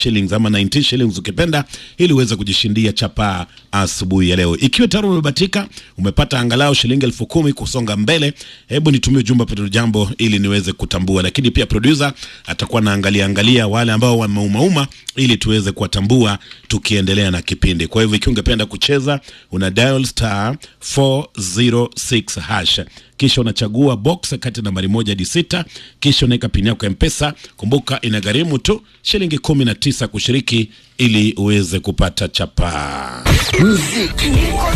shillings ama 19 shillings ukipenda, ili uweze kujishindia chapaa asubuhi ya leo. Ikiwa tayari umebatika, umepata angalau shilingi elfu kumi kusonga mbele, hebu nitumie ujumbe Petro Jambo ili niweze kutambua. Lakini pia producer atakuwa naangalia angalia wale ambao wameumauma ili tuweze kuwatambua tukiendelea na kipindi. Kwa hivyo ikiwa ungependa kucheza, una dial star 406 hash kisha unachagua box kati nambari moja hadi sita, kisha unaweka pini yako ya Mpesa. Kumbuka inagharimu tu shilingi kumi na tisa kushiriki ili uweze kupata chapaa. Muziki